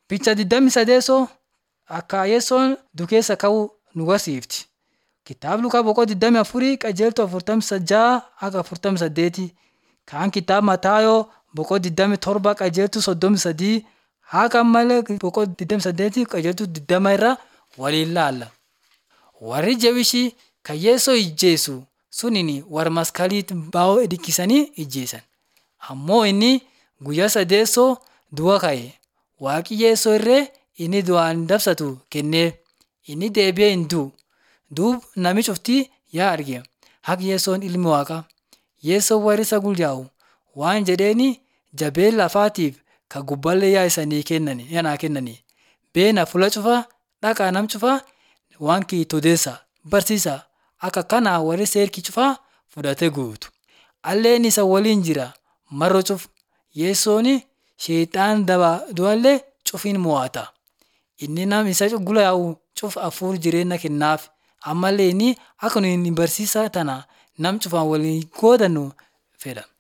Picha digdamii sadeessoo akka Yesuun dukeessa ka'u nu barsiifti. Kitaaba Lukaa boqonnaa digdamii afurii qajeeltoo afurtamii ja'a hanga afurtamii saddeetii. Kaan kitaaba Mataayoo boqonnaa digdamii torba qajeeltuu soddomii sadii haga malee boqonnaa digdamii saddeetii qajeeltuu digdama irra waliin ilaalla. Warri jabishii kan Yeesoo ijjeesu suniin warra maskaliitti baa'oo hiddikisanii ijjeesan. Ammoo inni guyyaa sadeessoo du'a ka'e. Waaqi Yeesoo irree inni du'aan dabsatu kennee inni deebi'ee hin du'u. Duub nami cuftii yaa arge haqa Yeesoon ilmi waaqaa. Yeesoon warri isa gulyaa'u waan jedheeni jabeen lafaatiif ka gubbaallee yaa isanii kennani yaa naa kennani. Beena fuula cufaa dhaqaa nam cufaa waan kiitu odeessaa barsiisaa akka kanaa warri seerki cufaa fudhatee guutu. Alleen isa waliin jira mar'o cuf Yeesoon sheexaan daba du'allee cufiin mo'ata. Inni nam isa gulyaa'u cuf hafuura jireenya kennaaf. Ammallee inni akka nuyi barsiisa tana nam cufaan waliin qoodannu fedha.